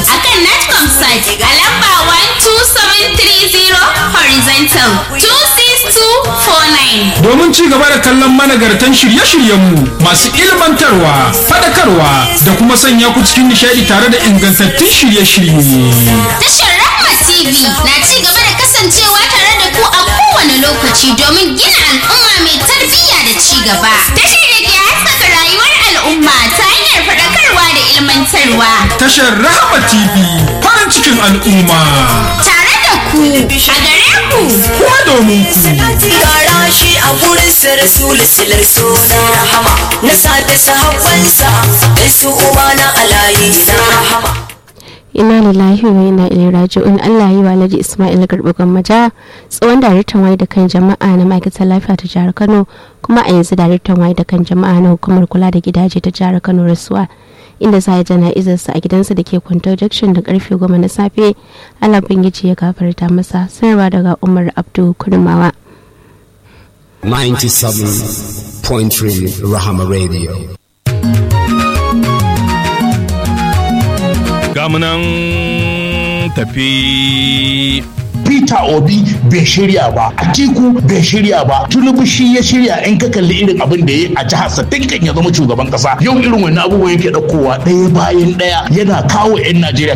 akan Netcom site a lamba 12730 horizontal 26249. Domin ci gaba da kallon managartan shirye-shiryenmu masu ilmantarwa, fadakarwa da kuma sanya ku cikin nishadi tare da ingantattun shirye-shirye. Tashar Rahma TV na ci gaba da kasancewa tare da ku a kowane lokaci domin gina al'umma mai tarbiyya da ci gaba. Tashar da ke haskaka rayuwar al'umma ta hanyar faɗakarwa da ilmantarwa. Tashar Rahama TV farin cikin al'umma. Tare da ku a gare ku. Kuma domin ku. Yara shi a wurin su rasulu silar suna rahama na sada sahabbansa da su uba na alayi na rahama. ina lillahi wa ina ilaihi raji'un Allah yi wa Alhaji Ismail Garba Gwammaja tsohon daraktan waye da kan jama'a na ma'aikatar lafiya ta jihar Kano kuma a yanzu daraktan waye da kan jama'a na hukumar kula da gidaje ta jihar Kano rasuwa inda za a jana'izarsa a gidansa da ke kwantar junction da karfe goma na safe Allah bangiji ya gafarta masa sanarwa daga Umar Abdu Kurmawa 97.3 Rahama Radio. gamunan tafi Peter Obi bai shirya ba, Atiku bai shirya ba, Tinubu shi ya shirya in ka kalli irin abin da ya yi a jihar sa tinkan ya zama shugaban kasa. Yau irin wannan abubuwan yake ɗaukowa ɗaya bayan ɗaya yana kawo 'yan Najeriya.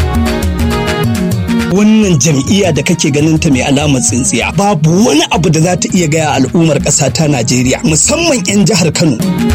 wannan jam'iyya da kake ganin ta mai alamar tsintsiya babu wani abu da za ta iya gaya al'ummar ƙasa ta Najeriya musamman 'yan jihar Kano.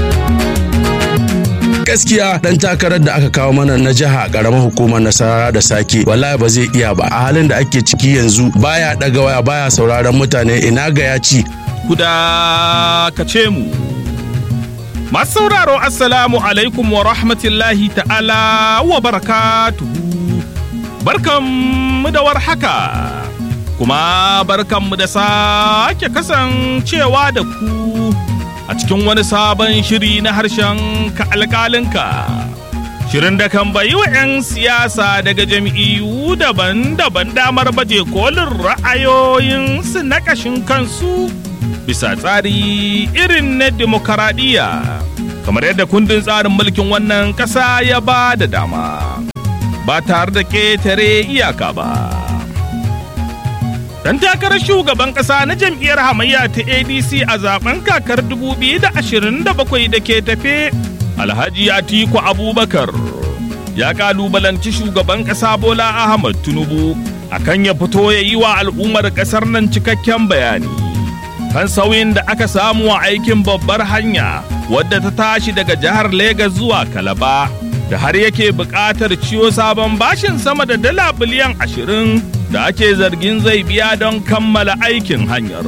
gaskiya dan takarar da aka kawo mana na jiha karamar hukumar nasara da sake wallahi ba zai iya ba a halin da ake ciki yanzu baya daga waya baya sauraron mutane ina ga ya ci kuda ka ce mu masu sauraro assalamu alaikum wa rahmatullahi ta'ala wa barakatuhu barkanmu da warhaka kuma barkanmu da sake kasancewa da ku a cikin wani sabon shiri na harshen ka alƙalinka. Shirin da kan bayi wa 'yan siyasa daga jam'iyyu daban-daban damar baje kolin ra'ayoyinsu na ƙashin kansu bisa tsari irin na demokaradiyya kamar yadda kundin tsarin mulkin wannan ƙasa ya ba da dama ba tare da ƙetare iyaka ba. Dan takarar shugaban ƙasa na jam'iyyar hamayya ta ADC a zaben kakar 2027 da ke tafe, Alhaji Atiku Abubakar ya kalubalanci shugaban ƙasa Bola Ahmad Tinubu akan ya fito ya yi wa al'ummar ƙasar nan cikakken bayani. Kan sauyin da aka samu a aikin babbar hanya wadda ta tashi daga jihar Legas zuwa Kalaba. da har yake buƙatar ciwo sabon bashin sama da dala biliyan ashirin da ake zargin zai biya don kammala aikin hanyar.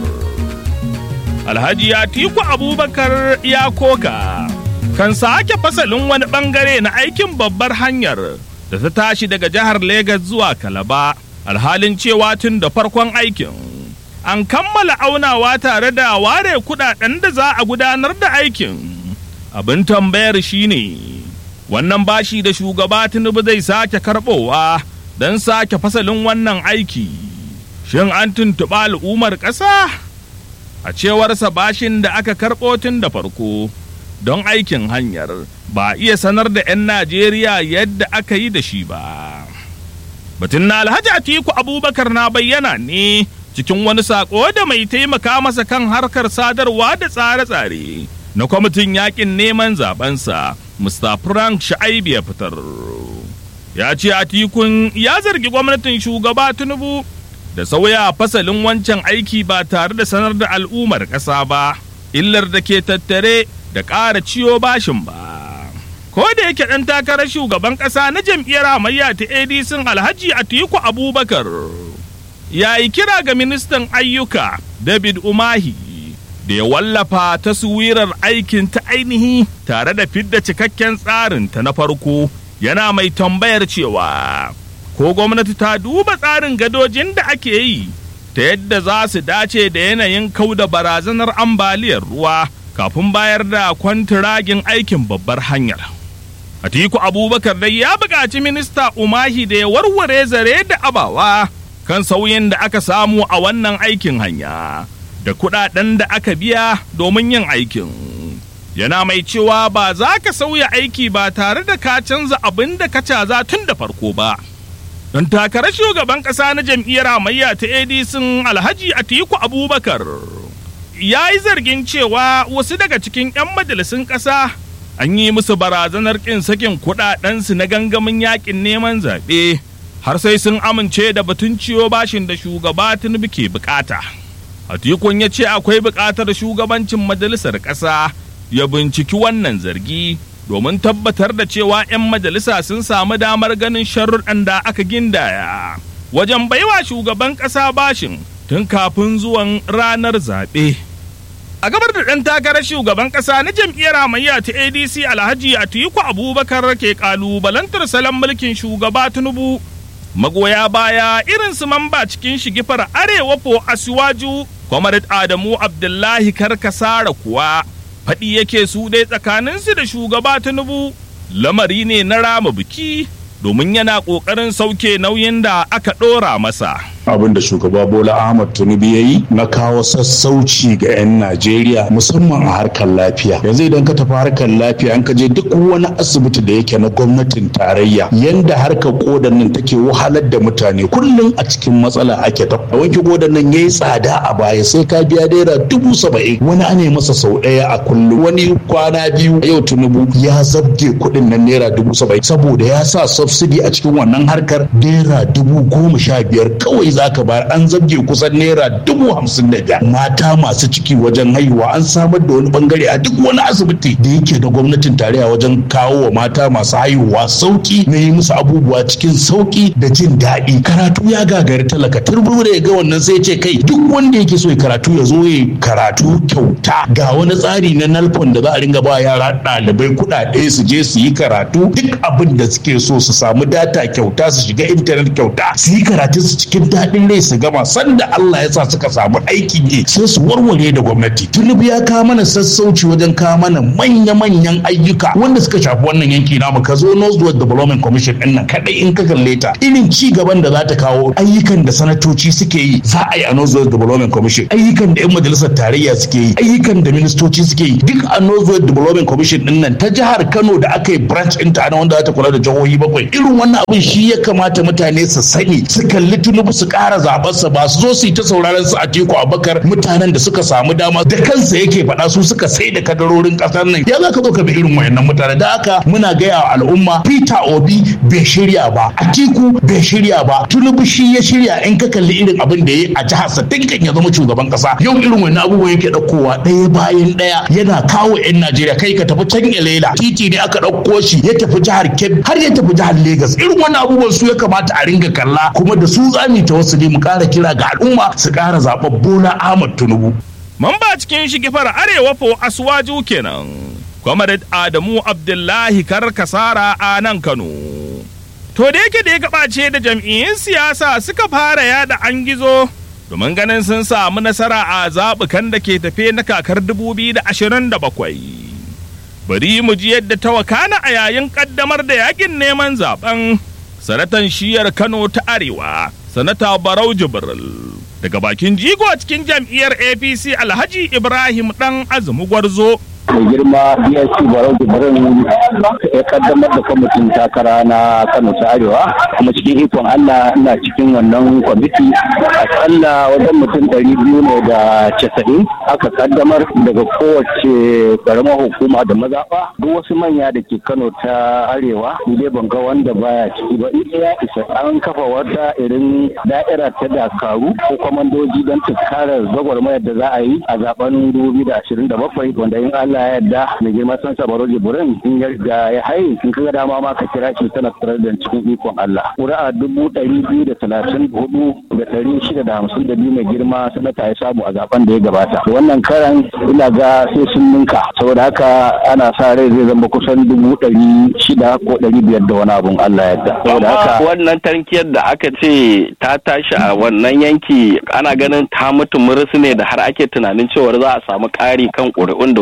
Alhaji Atiku Abubakar ya koka kan sake fasalin wani bangare na aikin babbar hanyar da ta tashi daga jihar Legas zuwa Kalaba alhalin cewa tun da farkon aikin. An kammala aunawa tare da ware kudaden da za a gudanar da aikin. Abin tambayar shine ne. wannan bashi da shugaba tinubu zai sake karbowa don sake fasalin wannan aiki shin an tuntuɓa al'ummar ƙasa a cewarsa bashin da aka karɓo tun da farko don aikin hanyar ba iya sanar da 'yan najeriya yadda aka yi da shi ba batun na alhaji atiku abubakar na bayyana ne cikin wani saƙo da mai taimaka masa kan harkar sadarwa da tsare-tsare na kwamitin yakin neman zabensa Mr. Frank Sha'aibu ya fitar. Ya ce Atikun ya zargi gwamnatin shugaba Tinubu da sauya fasalin wancan aiki ba tare da sanar da al'ummar ƙasa ba, illar da ke tattare da ƙara ciyo bashin ba. Ko da yake ɗan takarar shugaban ƙasa na jam'iyyar hamayya ta ADC Alhaji Atiku Abubakar ya yi kira ga ministan ayyuka David Umahi da ya wallafa taswirar aikin ta ainihi tare da fidda cikakken tsarinta na farko yana mai tambayar cewa ko gwamnati ta duba tsarin gadojin da ake yi ta yadda za su dace da yanayin kauda barazanar ambaliyar ruwa kafin bayar da kwantiragin aikin babbar hanyar. Atiku Abubakar dai ya buƙaci minista Umahi da ya warware zare da abawa kan sauyin da aka samu a wannan aikin hanya. da kudaden da aka biya domin yin aikin yana mai cewa ba za ka sauya aiki ba tare da ka canza abin da ka caza tun da farko ba. Don takarar shugaban ƙasa na jam'iyyar hamayya ta ADC Alhaji Atiku Abubakar ya yi zargin cewa wasu daga cikin 'yan majalisun ƙasa an yi musu barazanar ƙin sakin kuɗaɗensu na gangamin yaƙin neman zaɓe har sai sun amince da batun ciwo bashin da shugaba Tinubu ke bukata. Atikun ya ce akwai buƙatar shugabancin majalisar ƙasa ya binciki wannan zargi domin tabbatar da cewa 'yan majalisa sun samu damar ganin sharuɗan da aka gindaya wajen baiwa shugaban ƙasa bashin tun kafin zuwan ranar zaɓe. A gabar da ɗan takarar shugaban ƙasa na jam'iyyar hamayya ta ADC Alhaji Atiku Abubakar ke ƙalubalantar salon mulkin shugaba Tinubu. Magoya baya irin su mamba cikin shigifar Arewa po Asiwaju, Comrade Adamu Abdullahi Karkasara kuwa. faɗi yake su dai tsakaninsu da shugaba Tinubu lamari ne na rama biki domin yana ƙoƙarin sauke nauyin da aka ɗora masa. abin da shugaba bola ahmad tinubu ya yi na kawo sassauci ga 'yan najeriya musamman a harkar lafiya yanzu idan ka tafi harkar lafiya an ka je duk wani asibiti da yake na gwamnatin tarayya yanda harkar kodan nan take wahalar da mutane kullum a cikin matsala ake ta wanke kodan nan yayi tsada a baya sai ka biya naira dubu saba'in wani ana masa sau ɗaya a kullum wani kwana biyu yau tinubu ya zabge kuɗin nan naira dubu saba'in saboda ya sa subsidy a cikin wannan harkar naira dubu goma sha biyar kawai za ka bayar an zabge kusan naira dubu hamsin da biyar mata masu ciki wajen haihuwa an samar da wani bangare a duk wani asibiti da yake da gwamnatin tarayya wajen kawo wa mata masu haihuwa sauki na yi musu abubuwa cikin sauki da jin daɗi karatu ya gagari talaka turbu da ya ga wannan sai ce kai duk wanda yake so ya karatu ya zo ya karatu kyauta ga wani tsari na nalfon da za a ringa ba yara ɗalibai kuɗaɗe su je su yi karatu duk abin da suke so su samu data kyauta su shiga intanet kyauta su yi karatu su cikin daɗin rai su gama sanda Allah ya sa suka samu aikin yi sai su warware da gwamnati tunubu ya kawo mana sassauci wajen kawo mana manya-manyan ayyuka wanda suka shafi wannan yanki namu ka zo Northwest Development Commission ɗin nan kaɗai in ka kalle ta irin ci gaban da za ta kawo ayyukan da sanatoci suke yi za a yi a Northwest Development Commission ayyukan da 'yan majalisar tarayya suke yi ayyukan da ministoci suke yi duk a Northwest Development Commission ɗin nan ta jihar Kano da aka yi branch ɗinta na wanda za ta kula da jihohi bakwai irin wannan abin shi ya kamata mutane su sani su kalli tunubu su ƙara zaɓarsa ba su zo su yi ta sauraron su a teku abakar mutanen da suka samu dama da kansa yake faɗa su suka sai da kadarorin ƙasar nan ya za ka zo ka bi irin wayannan mutane da haka muna gaya wa al'umma peter obi bai shirya ba atiku bai shirya ba tunubu shi ya shirya in ka kalli irin abin da ya yi a jihar sa tinkan ya zama shugaban ƙasa yau irin wannan abubuwan yake ɗaukowa ɗaya bayan ɗaya yana kawo 'yan najeriya kai ka tafi can elela titi ne aka ɗauko shi ya tafi jihar kebbi har ya tafi jihar Legas. irin wannan abubuwan su ya kamata a ringa kalla kuma da su za mu ta wasu ne mu ƙara kira ga al'umma su ƙara zaɓar bola ahmad tinubu Mamba cikin shigifar Arewa fo Asuwaju kenan. Comrade Adamu Abdullahi Karkasara a nan Kano. To da yake da ya gabace da jam'iyyun siyasa suka fara yada an gizo domin ganin sun samu nasara a zaɓukan da ke tafe na kakar 2027. Bari mu ji yadda ta wakana a yayin ƙaddamar da yakin neman zaben sanatan shiyar Kano ta Arewa, sanata Barau Jibril. daga bakin jigo cikin jam'iyyar apc alhaji ibrahim dan azumi gwarzo mai girma dsc barau jibrin ya kaddamar da kwamitin takara na kano ta arewa kuma cikin ikon allah ina cikin wannan kwamiti akalla wajen mutum ɗari biyu ne da casa'in aka kaddamar daga kowace karamar hukuma da mazaɓa duk wasu manya da ke kano ta arewa dai ban ga wanda baya ciki ba ita ya isa an kafa wata irin da'ira ta dakaru ko kwamandoji don tunkarar gwagwarmayar da za a yi a zaben 2027 wanda in allah Allah ya yarda mai girma san sabaro jibrin in yarda ya haye in kaga dama ma ka kira shi tana da cikin ikon Allah ƙuri'a dubu ɗari biyu da talatin hudu da ɗari shida da hamsin da biyu mai girma sanata ya samu a zaben da ya gabata wannan karan ina ga sai sun ninka saboda haka ana sa rai zai zama kusan dubu ɗari shida ko ɗari biyar da wani abun Allah ya yarda saboda haka wannan tankiyar da aka ce ta tashi a wannan yanki ana ganin ta mutu murus ne da har ake tunanin cewar za a samu ƙari kan ƙuri'un da wasu ke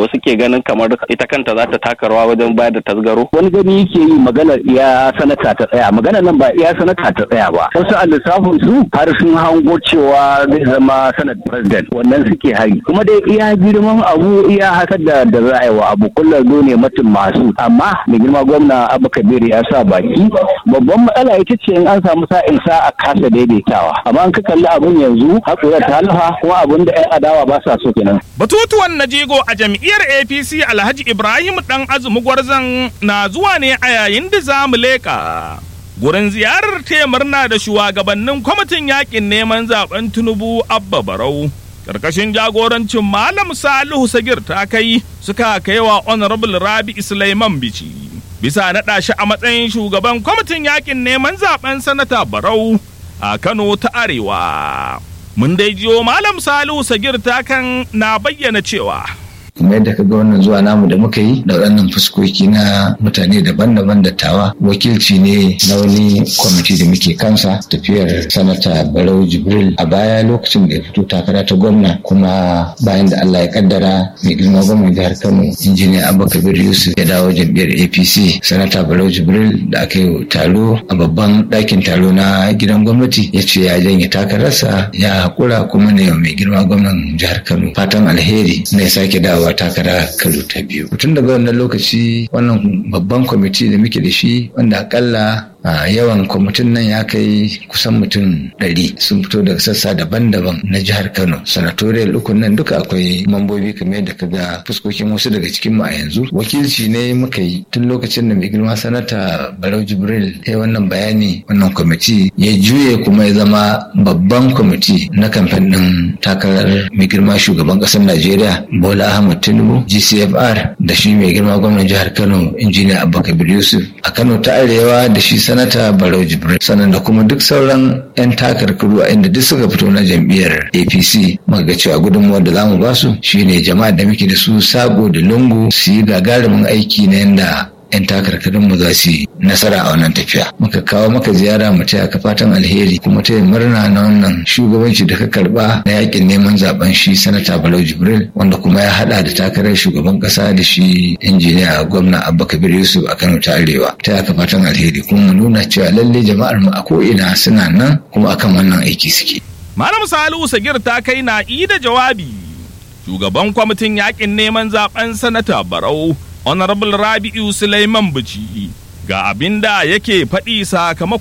ganin kamar ita kanta za ta taka rawa wajen bayar da tasgaro wani gani yake yi maganar iya sanata ta tsaya maganar nan ba iya sanata ta tsaya ba wasu a lissafin su har sun hango cewa zai zama sanat president wannan suke hari kuma dai iya girman abu iya haka da da za a yi wa abu kullum ne mutum masu amma mai girma gwamna abu kabiru ya sa baki babban matsala ita ce in an samu sa'in sa a kasa daidaitawa amma an ka kalli abun yanzu haƙura ta halafa kuma abun da 'yan adawa ba sa so kenan Batutuwan na jego a jam'iyyar APC Alhaji Ibrahim Dan Azumi Gwarzan na zuwa ne a yayin da za mu leƙa. Gurin ziyarar taya murna da shugabannin kwamitin yakin neman zaben Tinubu Abba Barau. Karkashin jagorancin Malam Salihu Sagir ta kai suka kai wa Honorable Rabi Sulaiman Bici. Bisa naɗa shi a matsayin shugaban kwamitin yakin neman zaben Sanata Barau a Kano ta Arewa. mun dai jiyo malam salihu sagir takan na bayyana cewa kuma yadda ka ga wannan zuwa namu da muka yi da waɗannan fuskoki na mutane daban-daban dattawa wakilci ne na wani kwamiti da muke kansa tafiyar sanata barau jibril a baya lokacin da ya fito takara ta gwamna kuma bayan da allah ya kaddara mai girma gwamnan jihar kano injiniya abba kabir yusuf ya dawo jam'iyyar apc sanata barau jibril da aka yi taro a babban ɗakin taro na gidan gwamnati ya ce ya janye takararsa ya haƙura kuma ne mai girma gwamnan jihar kano fatan alheri na ya sake dawo dawowa takara karo ta biyu tun daga wannan lokaci wannan babban kwamiti da muke da shi wanda akalla a yawan kwamitin nan ya kai kusan mutum ɗari sun fito daga sassa daban-daban na jihar kano sanatoriyal ukun nan duka akwai mambobi kamar yadda ka ga fuskokin wasu daga cikin mu a yanzu wakilci ne muka yi tun lokacin da mai girma sanata barau jibril ya wannan bayani wannan kwamiti ya juye kuma ya zama babban kwamiti na kamfen ɗin takarar mai girma shugaban ƙasar najeriya bola ahmad tinubu gcfr da shi mai girma gwamnan jihar kano injiniya abba kabir yusuf a kano ta arewa da shi sanata barau jibril sannan da kuma duk sauran 'yan takarkaru a inda duk suka fito na jam'iyyar apc muka ga cewa gudunmuwar da zamu ba su shine jama'a da muke da su sago da lungu su yi gagarumin aiki na yanda 'yan takarkarin mu za su yi nasara a wannan tafiya muka kawo maka ziyara mu taya ka fatan alheri kuma taya murna na wannan shugabanci da ka karba na yakin neman zaben shi sanata balau jibril wanda kuma ya hada da takarar shugaban kasa da shi injiniya gwamna abba kabir yusuf a kano ta arewa taya ka fatan alheri kuma mu nuna cewa lalle jama'ar mu a ko'ina suna nan kuma akan wannan aiki suke malam salihu sagir ta kai na da jawabi shugaban kwamitin yakin neman zaben sanata barau honorable rabi'u suleiman bici ga abin da yake faɗi sakamakon